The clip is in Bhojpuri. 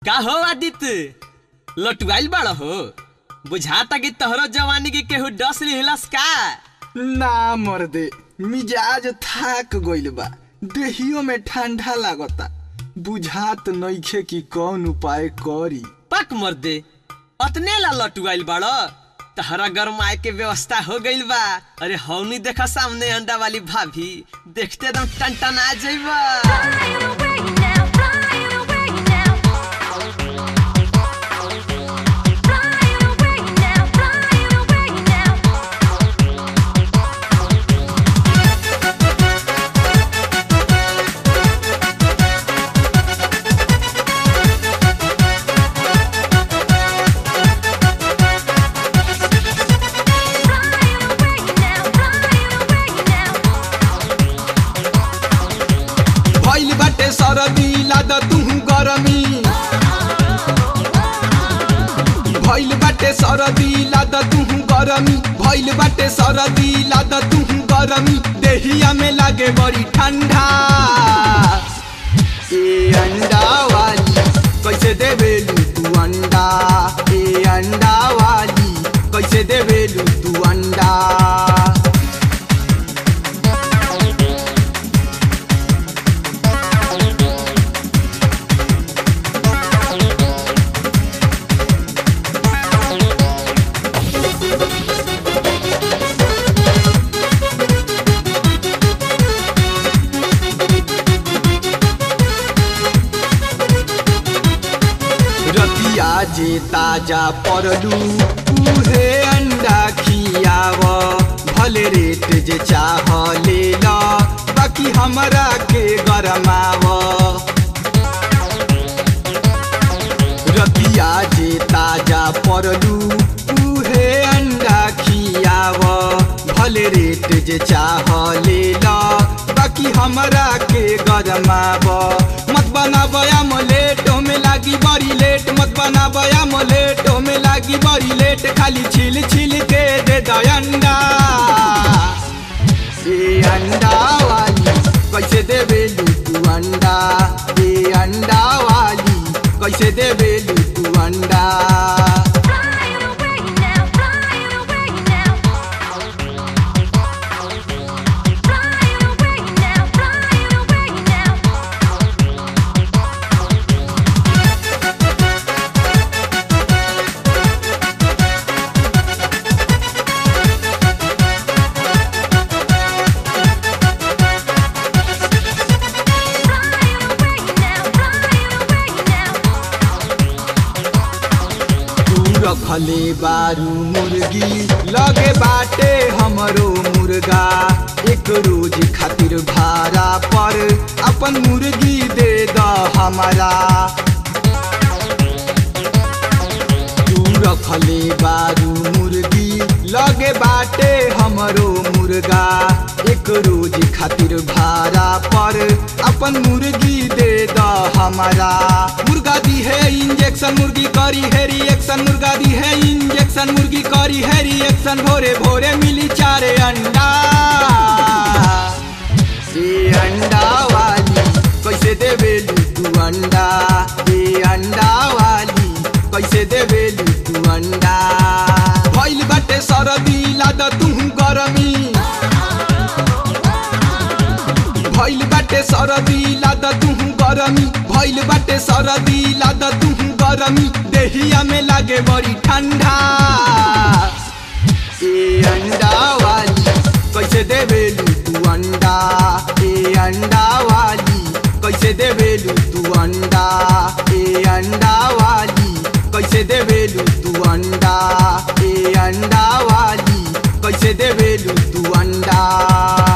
का हो आदित्य लटुआइल बड़ हो बुझाता कि तोहरो जवानी के केहू डस लिहलस का ना मर्दे मिजाज थाक गइल बा देहियो में ठंडा लागता बुझात नइखे कि कौन उपाय करी पक मर दे अतने ला लटुआइल बड़ तहरा गरमाए के व्यवस्था हो गइल बा अरे हौनी देखा सामने अंडा वाली भाभी देखते एकदम टनटना जइबा Flying away now, flying away now. Flying away now, flying away now. Flying away now, flying away now. भइल बाटे सरदी लाद तुहु गरमी भइल बाटे सरदी लाद तुहु गरमी भइल बाटे सरदी लाद तुहु गरमी देहिया में लागे बड़ी ठंडा ए अंडा वाली कैसे देबेलू तू अंडा ए अंडा वाली कैसे देबेलू तू अंडा रतिया जे ताजा परलू उहे अंडा खियाव भले रेट जे चाह ले ल बाकी हमरा के गरमाव रतिया जे ताजा परलू उहे अंडा खियाव भले रेट जे चाह ले ल बाकी हमरा के गरमाव मत बनाब आमलेट में लागी बड़ी लेट मत बनाब आमलेट में लागी बड़ी लेट खाली छिल छिल के दे द अंडा ए अंडा वाली कैसे देबेलू तू अंडा ए अंडा वाली कैसे देबेलू तू अंडा Flying away now, flying away now. Flying away now, flying away now. Flying away now, flying away now. तू रखले बारू मुर्गी लगे बाटे हमरो मुर्गा एक रोज खातिर भाड़ा पर अपन मुर्गी दे द हमारा तू रखले बारू मुर्गी लगे बाटे हमरो मुर्गा एक रोज खातिर भाड़ा पर अपन मुर्गी दे द हमारा मुर्गा दी है इंजेक्शन मुर्गी करी है रिएक्शन मुर्गा दी है इंजेक्शन मुर्गी करी है रिएक्शन भोरे भोरे मिली चारे अंडा ए अंडा वाली कैसे देबेलू तू अंडा ए अंडा वाली कैसे देबेलू तू अंडा भइल बाटे सरदी लाद तुहु गरमी भइल बाटे सरदी लाद तुहु गरमी भइल बाटे सरदी लाद तुहु गरमी देहिया में लागे बड़ी ठंडा ए अंडा वाली कैसे देबेलू तू अंडा ए अंडा वाली कैसे देबेलू तू अंडा ए अंडा वाली कैसे देबेलू तू अंडा ए अंडा वाली कैसे देबेलू तू अंडा